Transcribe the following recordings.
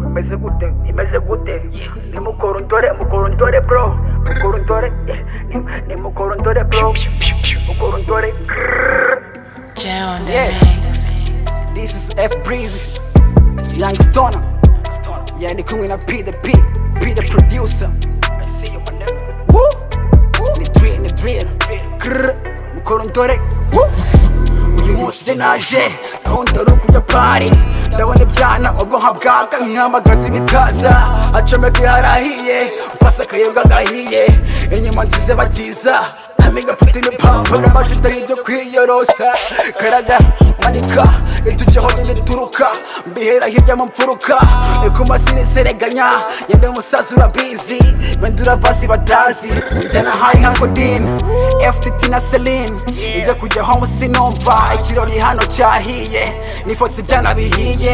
imeze gute imeze gute nimukorondore mukorondore bro mukorondore ni- nimukorondore bro mukorondore Jay on the Yeah. mix. This is F Breezy, Young Stoner. Yeah, ni kumwe na P the P, P the producer. I see you my nigga. Woo! Ni drill, ni drill. Grrr, mukorondore. Woo! Uyu munsi je naje, ntondora kujya pari. Ndabona ibyana ubwonko bwaka nkihamagaza ibitaza acomeka harahiye mpasa akayobwa gahiye inyuma nzize bagiza amiga mfite n'ipapuro amashita y'ibyo kwiyorosa karaga manika itujeho n'ibituruka mbihera hirya mu mfuruka ni ku masini sereganya yende umusaza urabizi bendura vasi batazi njyana hayi nka kodine ftt na celine ibyo kujyaho mu sinumva ikirori hano cyahiye nifotse ibyana bihiye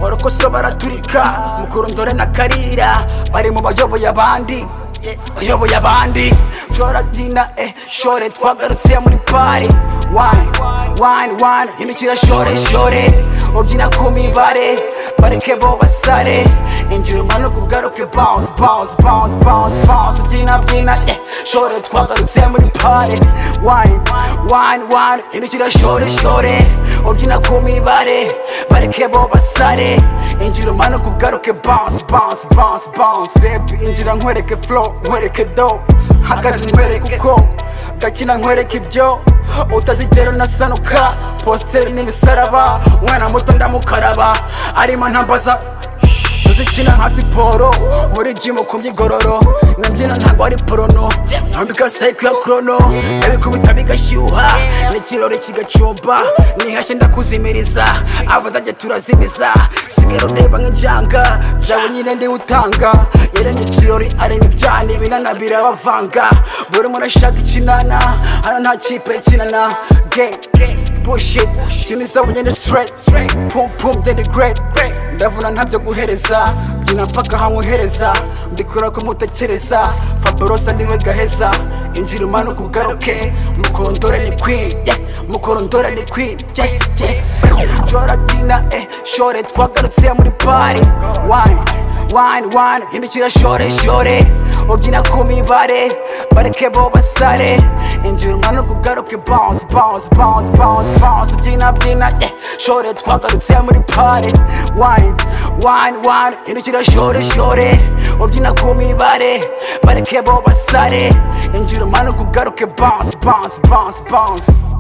orokoso baraturika mukurondore na karira bari mu bayoboye abandi bayoboye abandi shoradina eh shore twagarutse muri pari wani wani wani hindukira shore shore ubyina ku mibare bareke bo basare injira umanuka ugaruke bounce bounce bounce bounce bounce byina byina eh shore twagarutse muri pari wani wani wani hindukira shore shore ubyina ku mibare bareke bo basare injira umanuka ugaruke bounce bounce bounce bounce baby injira nkwereke flow nkwereke do hagaze nkwereke uko gakina nkwereke ibyo utazigera unasanuka positeri n'imisaraba umwana muto ndamukaraba arimo ntambaza tuzikina nka siporo muri jimu ku myigororo nabyina ntabwo ari porono nambika sayiko ya korono ndabikubita bigashyuha n'ikirori kigacumba nihashye ndakuzimiriza abadage turazimiza sigara ureba nk'injanga jawe nyine ndiwe utanga yaremye ikirori arema ibyana ibinana birabavanga buri muntu ashaka ikinana hano nta kipe ikinana ge bullshit Tumiza bugende straight Pum pum then the great Ndavuna ntabyo guhereza Byina mpaka hankohereza Mbikora ko mutekereza Fabrosa niwe gaheza Injira umanuka ugaruke Mukorondore ni queen yeah. Mukorondore ni queen yeah, yeah. Joradina eh Shore twagarutse muri party Wine wine wine hindukira shore shore ubyina ku mibare bareke bo basare injira umanuka ugaruke bounce bounce bounce bounce bounce byina byina yeah. shore twagarutse muri pare wine wine wine hindukira shore shore ubyina ku mibare bareke bo basare injira umanuka ugaruke bounce bounce bounce bounce